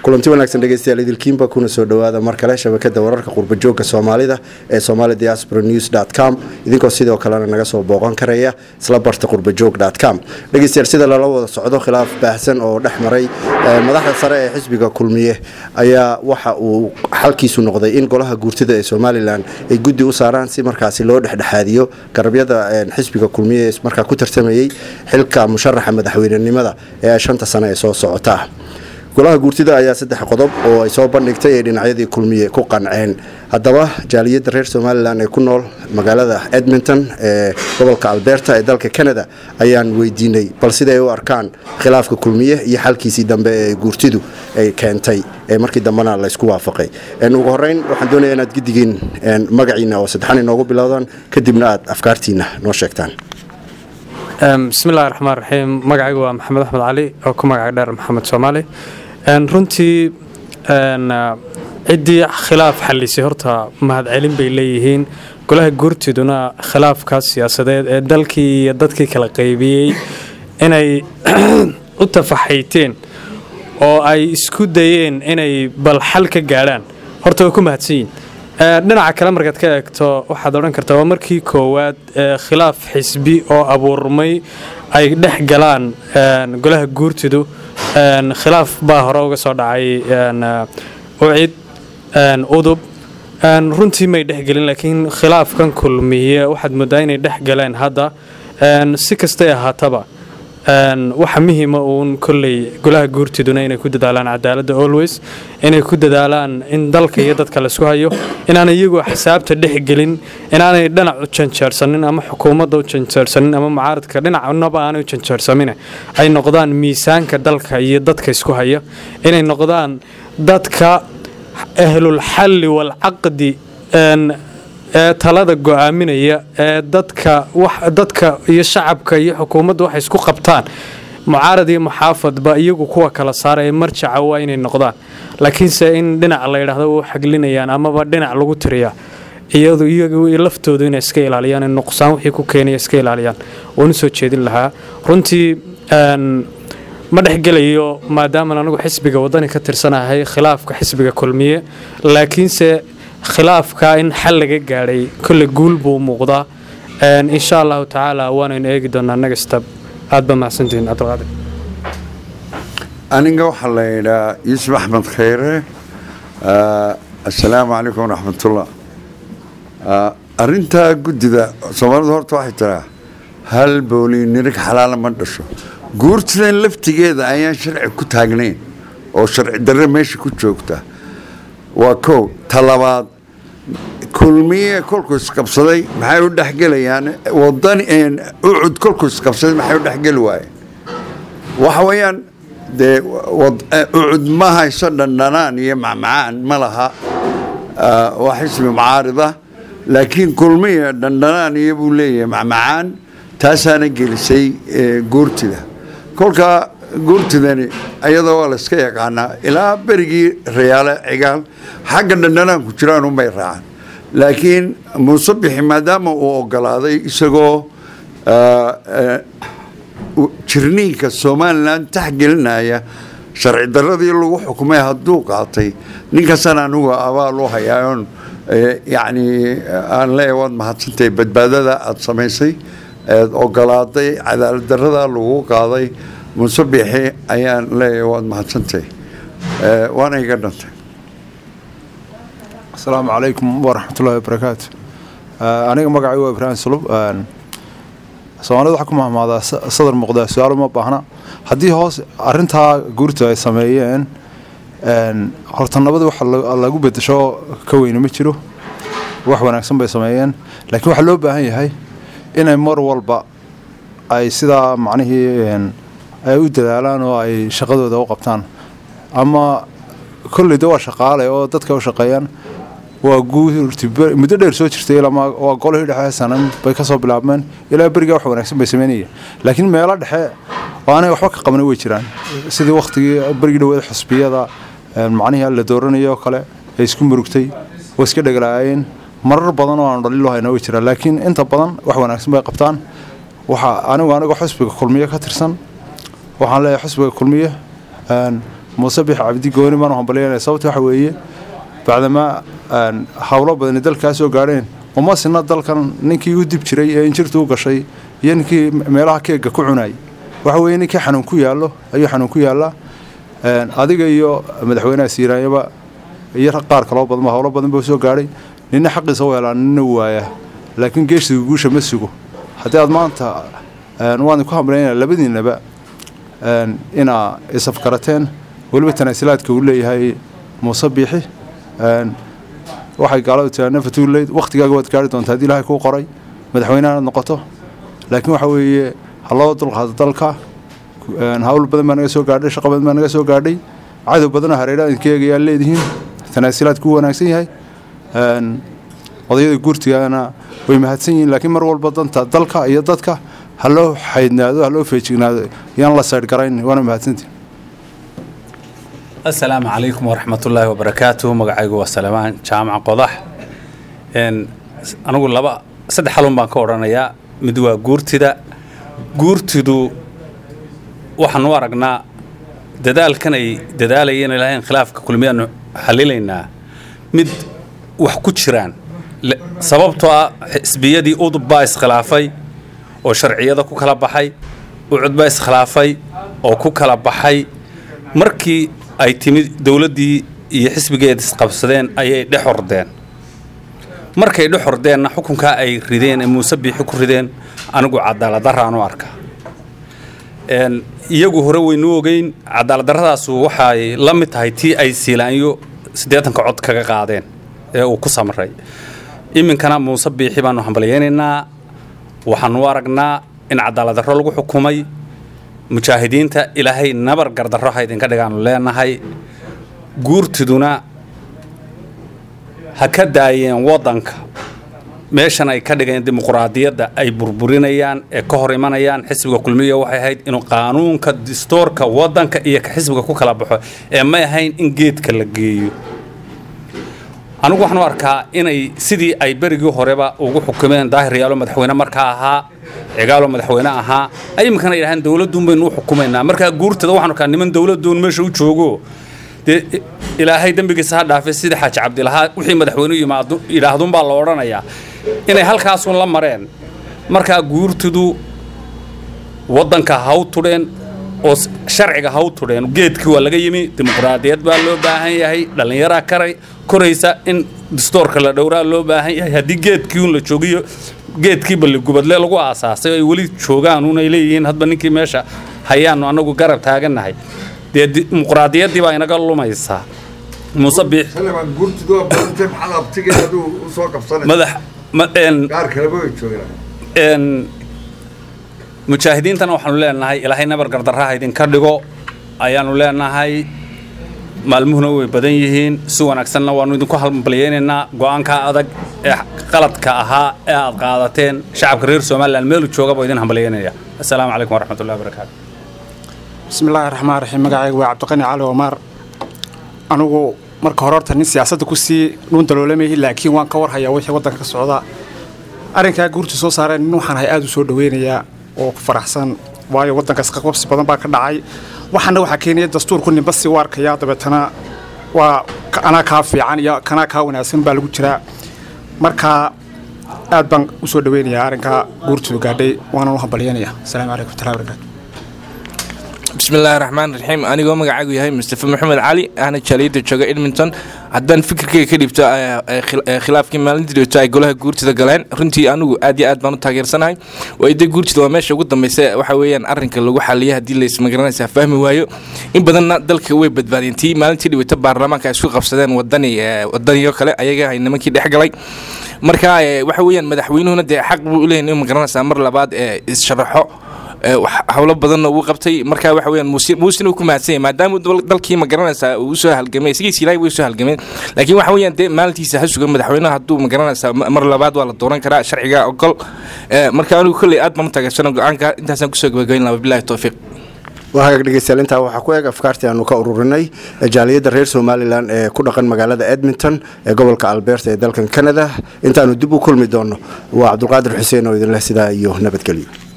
kulanti wanaagsan dhegeystayaal idilkiinba kuna soo dhowaada mar kale shabakada wararka qurbajoogka soomaalida ee somali diaspora news com idinkoo sidoo kalena naga soo booqan karaya isla barta qurbajoog com dhegeystayaal sida lala wada socdo khilaaf baahsan oo dhex maray madaxda sare ee xisbiga kulmiye ayaa waxa uu xalkiisu noqday in golaha guurtida ee somalilan ay guddi u saaraan si markaasi loo dhexdhexaadiyo garabyada xisbiga kulmiye ee markaa ku tartamayey xilka musharaxa madaxweynenimada ee shanta sane ee soo socota golaha guurtida ayaa saddex qodob oo ay soo bandhigtay ee dhinacyadii kulmiye ku qanceen haddaba jaaliyadda reer somalilan ee ku nool magaalada edmonton ee gobolka alberta ee dalka canada ayaan weydiinay bal siday u arkaan khilaafka kulmiye iyo xalkiisii dambe ee guurtidu ay keentay ee markii dambena laysku waafaqay ugu horeyn waxaan doonaya inaad gidigiin magaciina oo saddexan inoogu bilowdaan kadibna aad afkaartiina noo sheegtaan bismillahi raxmaan raxiim magacaygu waa maxamed axmed cali oo ku magaca dheer maxamed soomaali runtii ciddii khilaaf xallisay horta mahadcelin bay leeyihiin golaha guurtiduna khilaafkaas siyaasadeed ee dalkii iyo dadkii kala qaybiyey inay u tafaxayteen oo ay isku dayeen inay bal xal ka gaadhaan horta way ku mahadsan yihin dhinaca kale markaad ka eegto waxaad odhan kartaa waa markii koowaad khilaaf xisbi oo abuurmay ay dhex galaan golaha guurtidu khilaaf baa hore uga soo dhacay ucid udub runtii may dhexgelin laakiin khilaafkan kulmiye waxaad moodaa inay dhex galeen hadda si kastay ahaataba waxa muhiima uun kolley golaha guurtiduna inay ku dadaalaan cadaaladda always inay ku dadaalaan in dalka iyo dadka laisku hayo inaanay iyagoo xisaabta dhexgelin inaanay dhinac u janjeersanin ama xukuumadda u janjeersanin ama mucaaradka dhinacnaba aanay u janjeersamin ay noqdaan miisaanka dalka iyo dadka isku haya inay noqdaan dadka ahlulxalli waalcaqdi ee talada go-aaminaya ee dadka dadka iyo shacabka iyo xukuumadda waxay isku qabtaan mucaarad iyo muxaafadba iyagu kuwa kala saara ee marjaca waa inay noqdaan laakiinse in dhinac la yidhaahdo u xaglinayaan amaba dhinac lagu tiriyaa iyadu iyagu laftoodu inay iska ilaaliyaan nuqsaan wixii ku keenaya iska ilaaliyaan waanu soo jeedin lahaa runtii ma dhexgelayo maadaaman anigu xisbiga wadani ka tirsanahay khilaafka xisbiga kulmiye laakiinse khilaafka in xal laga gaadhay kolle guul buu muuqdaa insha allahu tacaala waanaynu eegi doonaa nagastab aad ba mahadsantihiin cabdilqaadir aniga waxaa la yidhaa yuusuf axmed khayre assalaamu calaykum waraxmatullah arintaa guddida soomaalidu horta waxay tiraa hal booli nirig xalaala ma dhasho guurtidan laftigeeda ayaan sharci ku taagnayn oo sharci darre meesha ku joogta waa kow talabaad kulmiye kolkuu isqabsaday maxay u dhexgelayaan wadani ucud kolkuu isqabsaday maxay u dhexgeli waayeen waxa weeyaan dee ucud ma hayso dhandhanaan iyo macmacaan ma laha waa xisbi mucaarida laakiin kulmiye dhandhanaan iyo buu leeyahay macmacaan taasaana gelisay guurtida kolkaa guurtidani ayadoo waa layska yaqaanaa ilaa berigii rayaale cigaal xagga dhandhanaanku jiraan unbay raacaan laakiin muuse bixi maadaama uu ogolaaday isagoo jirniinka somalilan taxgelinaya sharci daradii lagu xukumay hadduu qaatay ninkaasaan anigu abaal u hayaaon yacni aan leeyahay waad mahadsantahay badbaadada aada samaysay eed ogolaaday cadaalad darada lagu qaaday muuse bixi ayaan leeyahay waad mahadsantahay waana iga dhantay asalaamu calaykum waraxmatullahi wabarakaatu aniga magacay waa ibraahim sulub soomaalida waxaa ku mahmaadaa sadar muuqdaa su-aal uma baahna haddii hoos arintaa guurta ay sameeyeen horta nabada wax lagu bedesho ka weyne ma jiro wax wanaagsan bay sameeyeen laakiin waxaa loo baahan yahay inay mar walba ay sidaa macnihii ay u dadaalaan oo ay shaqadooda u qabtaan ama kolleyda waa shaqaale oo dadka u shaqeeyaan waa guurti muddo dheer soo jirtay waa golihii dhexe sanan bay kasoo bilaabmeen ilaa berigaa wax wanaagsan bay sameynaya laakiin meelo dhexe oo aanay waxba ka qabna way jiraan sidii waktigii berigii dhaweed xusbiyada macnihii la dooranayo oo kale ay isku murugtay way iska dhegalaayeen marar badan oo aanu dhaliilo hayna way jiraan laakiin inta badan wax wanaagsan bay qabtaan waxa anigu anigoo xusbiga kulmiye ka tirsan waxaan leeyahay xusbiga kulmiye muuse bix cabdi gooni baan u hambalyaynaya sababta waxa weeye bacdamaa howlo badani dalkaa soo gaadheen uma sina dalkan ninkii u dib jiray ee injirtu u gashay iyo ninkii meelaha keega ku cunayay waxa weeye ninkii xanuun ku yaallo ayuu xanuun ku yaallaa adiga iyo madaxweynaha siiraanyaba iyo qaar kaloo badan howlo badan buu soo gaadhay nina xaqiisa u helaa nina waayaa laakiin geesiga guusha ma sugo haddii aad maanta waan ku hamlaynaya labadiinaba inaa isafkarateen weliba tanaasilaadka uu leeyahay muuse biixi waxay gaaladu tiraa nafatuuleyd wakhtigaaga waad gaari doontaa haddii ilaahay kuu qoray madaxweynehaad noqoto laakiin waxa weeye ha loo dulqaado dalka hawl badan baa naga soo gaadhay shaqo badan baa naga soo gaadhay cadow badanoo hareeraha idinka eegayaa leedihiin tanaasilaadku u wanaagsan yahay odayada guurtigana way mahadsan yihiin laakiin mar walba danta dalka iyo dadka ha loo xaydnaado ha loo feejignaado yaan la saydhgarayn waana mahadsantihin asalaamu calaykum waraxmatullaahi wabarakaatuh magacaygu waa salamaan jaamac qodax anigu laba saddex halun baan ka odhanayaa mid waa guurtida guurtidu waxaan u aragnaa dadaalkan ay dadaalayeen ilaahayn khilaafka kulmiyaanu xalilaynaa mid wax ku jiraan sababtoo ah xisbiyadii udub baa iskhilaafay oo sharciyada ku kala baxay ucud baa iskhilaafay oo ku kala baxay markii ay timid dowladdii iyo xisbigeed isqabsadeen ayay dhex ordeen markay dhex ordeenna xukunkaa ay rideen ee muuse biixi ku rideen anigu cadaaladdaraan u arkaa iyagu hore waynu ogeyn cadaaladdarradaasu waxay la mid tahay tii ay siilaanyo siddeetanka cod kaga qaadeen ee uu ku samray iminkana muuse biixi baanu hambalyaynaynaa waxaanu u aragnaa in cadaaladdarro lagu xukumay mujaahidiinta ilaahay nabar gardarro ha idinka dhigaanu leenahay guurtiduna ha ka daayeen waddanka meeshan ay ka dhigeen dimuquraadiyadda ay burburinayaan ee ka hor imanayaan xisbiga kulmiya waxay ahayd inuu qaanuunka distoorka waddanka iyo ka xisbiga ku kala baxo ee may ahayn in geedka la geeyo anigu waxaan u arkaa inay sidii ay berigii horeba ugu xukumeen daahir yaalo madaxweyne markaa ahaa cigaalo madaxweyne ahaa ay iminkana yidhahaan dowladduun baynu u xukumaynaa markaa guurtada waxaan arkaa niman dowladduun meesha u joogo dee ilaahay dembigiisa ha dhaafay sida xaaji cabdilahaa wixii madaxweyne yimaado yidhaahdunbaa la odhanayaa inay halkaasun la mareen markaa guurtidu waddanka ha u tudheen oo sharciga ha u tudheen geedkii waa laga yimi dimuqraadiyad baa loo baahan yahay dhallinyaraa karay koraysa in distoorka la dhowraa loo baahan yahay haddii geedkii un la joogiyo geedkii balligubadle lagu aasaasay ay weli joogaan un ay leeyihiin hadba ninkii meesha hayaanu annagu garab taagannahay dee dimuqraadiyaddii baa inaga lumaysaa muuse biix madax mujaahidiintana waxaanu leenahay ilaahay nabar gardarraha idinka dhigo ayaanu leenahay maalmuhuna way badan yihiin si wanaagsanna waannu idinku hambalyaynaynaa go'aankaa adag ee qaladka ahaa ee aad qaadateen shacabka reer somalilan meelu jooga buu idin hambalyaynaya assalaamu calaykum waraxmatullahi wabarakaatu bismillaahi raxmaan raxiim magacaygu waa cabdiqani cali omaar anigu marka hore horta nin siyaasadda kusii dhuun daloolamaya laakiin waan ka warhayaa wixii waddanka ka socda arrinkaa guurta soo saareen nin waxaan hay aad u soo dhaweynayaa oo ku faraxsan waayo waddankaas qaqabsi badan baa ka dhacay waxaana waxaa keenaya dastuurku ninba si u arkaya dabeetana waa anaa kaa fiican iyo kanaa kaa wanaagsan baa lagu jiraa marka aad baan u soo dhaweynayaa arrinkaa guurtooda gaadhay waanaan u hambalyanaya asalaamu calaykum watallahi barakaatu bismillaahi raxmaan raxiim anigoo magacaygu yahay mustafa maxamed cali ahna jaaliyadda jooga edmonton haddaan fikirkayga ka dhibto khilaafkii maalintii dhibto ay golaha guurtida galeen runtii anigu aad iyo aad baan u taageersanahay waaide guurtida waa meesha ugu dambeysa waxa weeyaan arrinka lagu xaliya haddii laysmagaranaysa fahmi waayo in badanna dalka way badbaadeen tii maalintii dhibito baarlamaanka ay isku qabsadeen wadani wadaniyo kale ayaga ay nimankii dhex galay marka waxa weeyaan madaxweynuhuna dee xaq buu u leeyahay inuu magaranaysaa mar labaad ee is-sharaxo howlo badanna uu qabtay marka waxa weyaan muusina uu ku mahadsan yahay maadaama dalkii ma garanaysaa uu usoo halgamay isagiis ilaahay way usoo halgameen laakiin waxa weeyaan dee maalintiisa ha sugan madaxweynaha hadduu ma garanaysaa mar labaad waa la dooran karaa sharciga ogol marka anigu kolley aad baan u taageersana go-aanka intaasaan kusoo gabagabayn laha wabillahi towfiiq waa hagaag dhegeystayaal intaa waxaa ku eeg afkaartii aanu ka ururinay jaaliyadda reer somalilan ee ku dhaqan magaalada edmonton ee gobolka alberta ee dalkan canada intaanu dib u kulmi doono waa cabdulqaadir xuseen oo idinleh sidaa iyo nabadgelyo